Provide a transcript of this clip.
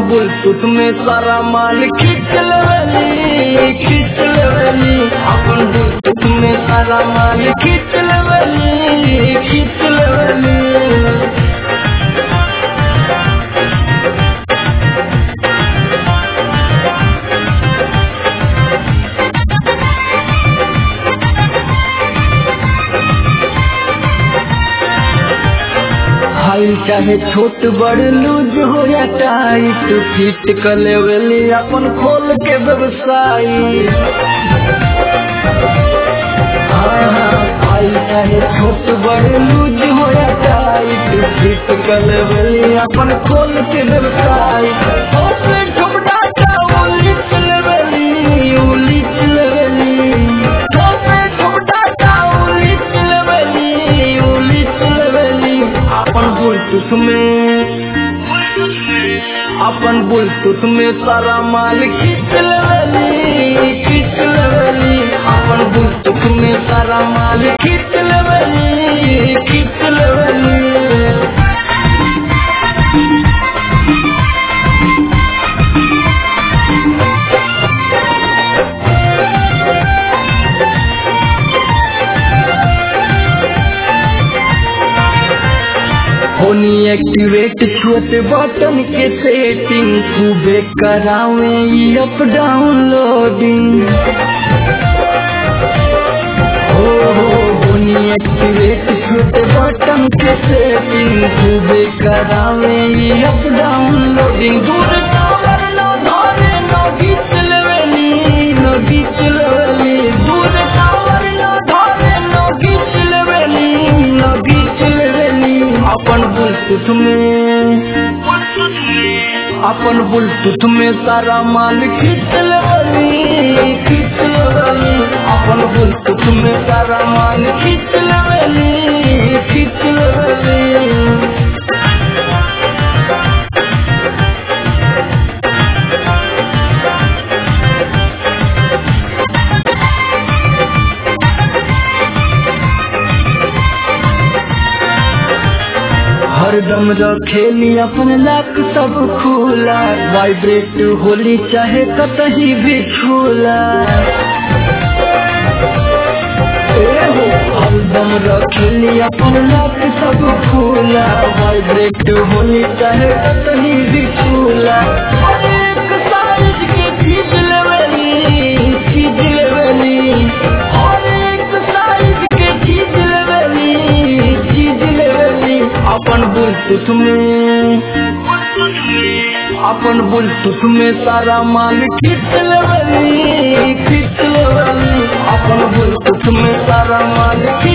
Bluetooth में सारा माल खींच लेवली खींच लेवली अपन बुलटूथ में सारा माल खींच लेवली खींच लेवली हाइल चाहे छोट बड़ लूज हो या टाइट फिट कर लेवली अपन खोल के व्यवसाय हाँ, हाँ, हाइल चाहे छोट बड़ लूज हो या टाइट फिट कर लेवली अपन खोल के व्यवसाय होपे ठुमडाटा उलिच लेवली उलिच लेवली होपे ठुमडाटा उलिच लेवली उलिच लेवली अपन बुलटूथ में अपन बुलटूथ में सारा माल खींच लेवली खींच लेवली अपन बुलटूथ में सारा माल खींच लेवली खींच लेवली होनी एक्टिवेट छोटे बटन के सेटिंग खूबे करावे ई अप डाउनलोडिंग हो हो होनी एक्टिवेट छोटे बटन के सेटिंग खूबे करावे ई अप डाउनलोडिंग दूर टावर नो धरे नो गीत लेवली नो गीत लेवली दूर टावर नो धरे नो गीत लेवली नो गीत लेवली अपन बुलटूथ में अपन बुलटूथ में सारा माल खींच लेवली खींच लेवली अपन बुलटूथ में सारा माल खींच लेवली खींच लेवली हरदम रखेली अपन लाक सब खुला वाइब्रेट होली चाहे कतही भी छूला ए हो, हरदम रखेली अपन लाक सब खुला वाइब्रेट होली चाहे कतही भी छूला हर एक साइज के चीज लेवली चीज लेवली हर एक साइज के चीज लेवली चीज लेवली अपन बुलटूथ में अपन बुलटूथ में सारा माल खींच लेवली खींच लेवली अपन बुलटूथ में सारा माल खींच